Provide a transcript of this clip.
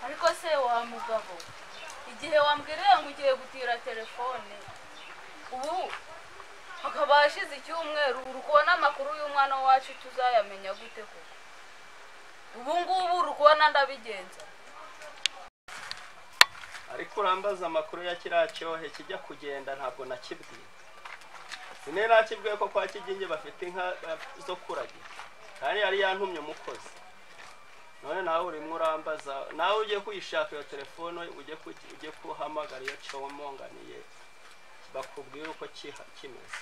ariko se wa mugabo igihe wambwiriye ngo ugiye gutira telefone ubu hakaba hashize icyumweru uri kubona amakuru y'umwana wacu tuzayamenya gute koko ubu ngubu uri kubona ndabigenza ariko urambaza amakuru ya kiriya cyohe kijya kugenda ntabwo nakibwiye sinera ko kwa kigingi bafite inka ba- zo kuragira kandi yari yantumye umukozi none nawe urimo urambaza nawe ugiye kuyishaka iyo telefone ujye ku- ujye kuhamagara iyo cyomonganiye bakubwire uko kiha- kimeze